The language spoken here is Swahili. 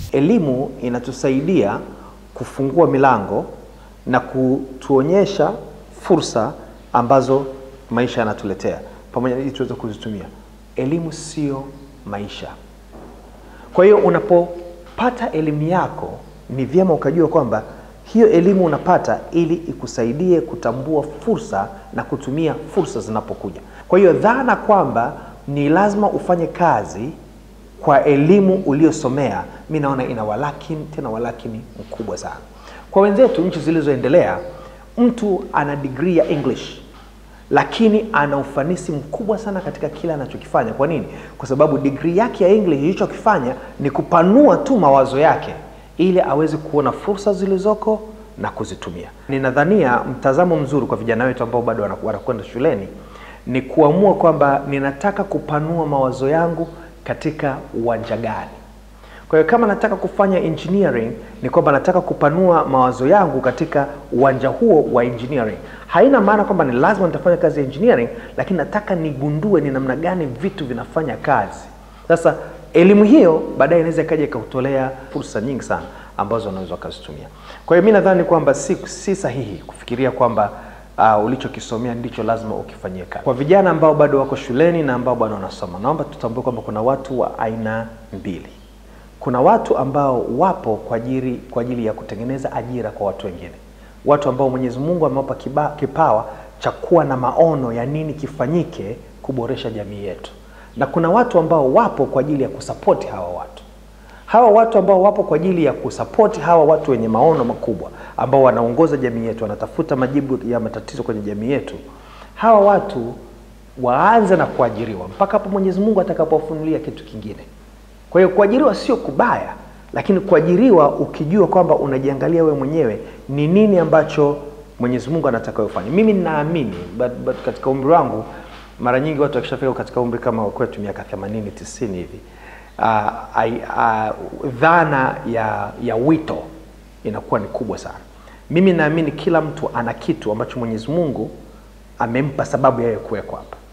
Elimu inatusaidia kufungua milango na kutuonyesha fursa ambazo maisha yanatuletea pamoja ili tuweze kuzitumia. Elimu sio maisha. Kwa hiyo unapopata elimu yako, ni vyema ukajua kwamba hiyo elimu unapata ili ikusaidie kutambua fursa na kutumia fursa zinapokuja. Kwa hiyo dhana kwamba ni lazima ufanye kazi kwa elimu uliyosomea, mi naona ina walakini, tena walakini mkubwa sana. Kwa wenzetu nchi zilizoendelea, mtu ana degree ya English lakini ana ufanisi mkubwa sana katika kile anachokifanya. Kwa nini? Kwa sababu degree yake ya English ilichokifanya ni kupanua tu mawazo yake ili aweze kuona fursa zilizoko na kuzitumia. Ninadhania mtazamo mzuri kwa vijana wetu ambao bado wana- wanakwenda shuleni ni kuamua kwamba ninataka kupanua mawazo yangu katika uwanja gani. Kwa hiyo kama nataka kufanya engineering ni kwamba nataka kupanua mawazo yangu katika uwanja huo wa engineering. Haina maana kwamba ni lazima nitafanya kazi ya engineering, lakini nataka nigundue ni namna gani vitu vinafanya kazi. Sasa elimu hiyo baadaye inaweza ikaja ikakutolea fursa nyingi sana ambazo unaweza ukazitumia. Kwa hiyo mi nadhani kwamba si, si sahihi kufikiria kwamba uh, ulichokisomea ndicho lazima ukifanyie kazi. Kwa vijana ambao bado wako shuleni na ambao bado wanasoma, naomba tutambue kwamba kuna watu wa aina mbili kuna watu ambao wapo kwa ajili kwa ajili ya kutengeneza ajira kwa watu wengine, watu ambao Mwenyezi Mungu amewapa kiba- kipawa cha kuwa na maono ya nini kifanyike kuboresha jamii yetu, na kuna watu ambao wapo kwa ajili ya kusapoti hawa watu. Hawa watu ambao wapo kwa ajili ya kusapoti hawa watu wenye maono makubwa ambao wanaongoza jamii yetu, wanatafuta majibu ya matatizo kwenye jamii yetu, hawa watu waanze na kuajiriwa mpaka hapo Mwenyezi Mungu atakapowafunulia kitu kingine. Kwa hiyo kuajiriwa sio kubaya, lakini kuajiriwa ukijua kwamba unajiangalia wewe mwenyewe ni nini ambacho Mwenyezi Mungu anataka wewe ufanye. Mimi ninaamini but, but katika umri wangu mara nyingi watu wakishafika katika umri kama wa kwetu miaka 80 90 hivi uh, uh, dhana ya, ya wito inakuwa ni kubwa sana. Mimi naamini kila mtu ana kitu ambacho Mwenyezi Mungu amempa sababu ya yeye kuwekwa hapa.